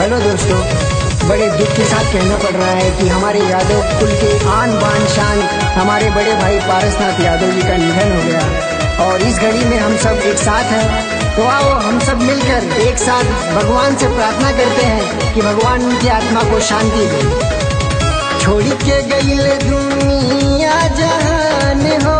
Hello दोस्तों बड़े दुख के साथ कहना पड़ रहा है कि हमारे यादव कुल के आन बान शान हमारे बड़े भाई पारसनाथ यादव जी का निधन हो गया और इस घड़ी में हम सब एक साथ हैं तो आओ हम सब मिलकर एक साथ भगवान से प्रार्थना करते हैं कि भगवान उनकी आत्मा को शांति दे छोड़ के गई दुनिया जहान हो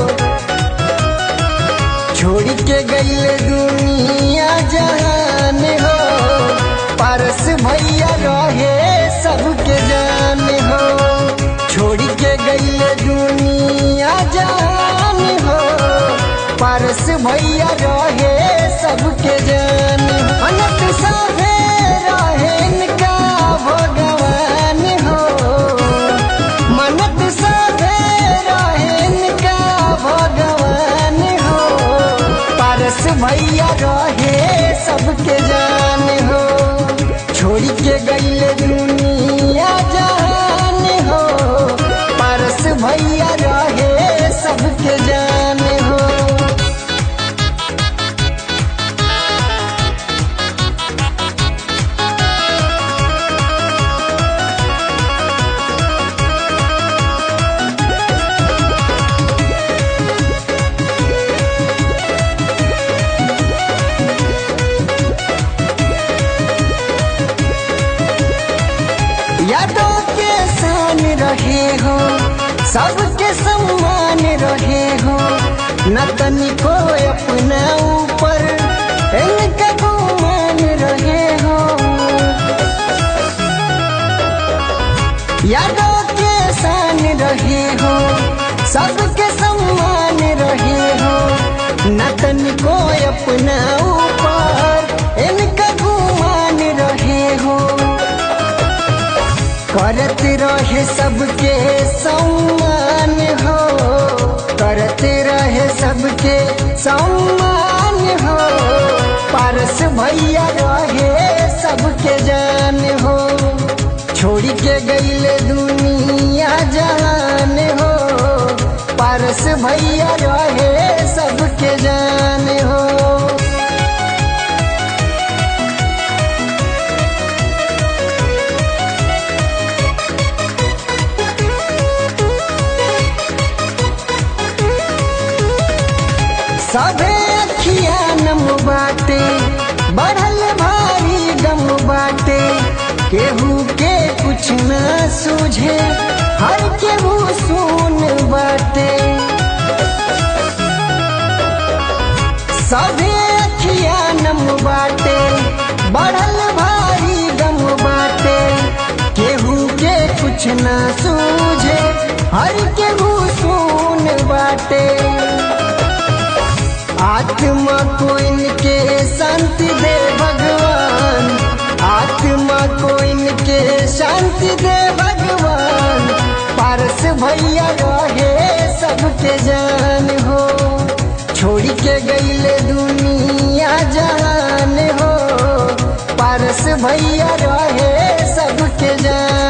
छोड़ के गई दुनिया जहान हो पारस भैया रहे सबके जान हो छोड़ के गई दुनिया जहान हो पारस भैया रहे सबके जान हो। अनंत साहे रहे इनका भगवान हो मनत साहे रहे इनका भगवान हो पारस भैया रहे सबके जान हो छोड़ के गईले दुनिया जान हो पारस भैया रहे सबके जान हो यादों के शान रहे हो सबके सम्मान रहे हो न तनिको अपना ऊपर इनका गुमान रहे हो यादों के शान रहे हो सबके सम्मान रहे हो न तनिको अपना ऊपर इनका गुमान रहे हो करत रहे सबके सम्मान हो करत रहे सबके सम्मान हो पारस भैया रहे सबके जान हो छोड़ के गईले दुनिया जान हो पारस भैया रहे सबके जान हो सबे अखिया नम बाटे बढ़ल भारी गम बाटे केहू के कुछ न सूझे हर केहू सुन बाटे सबे अखिया नम बाटे बढ़ल भारी गम बाटे केहू के कुछ न सूझे हर केहू सुन बाटे आत्मा को इनके शांति दे भगवान आत्मा को इनके शांति दे भगवान पारस भैया रहे सबके जान हो छोड़ के गईले दुनिया जान हो पारस भैया रहे सबके जान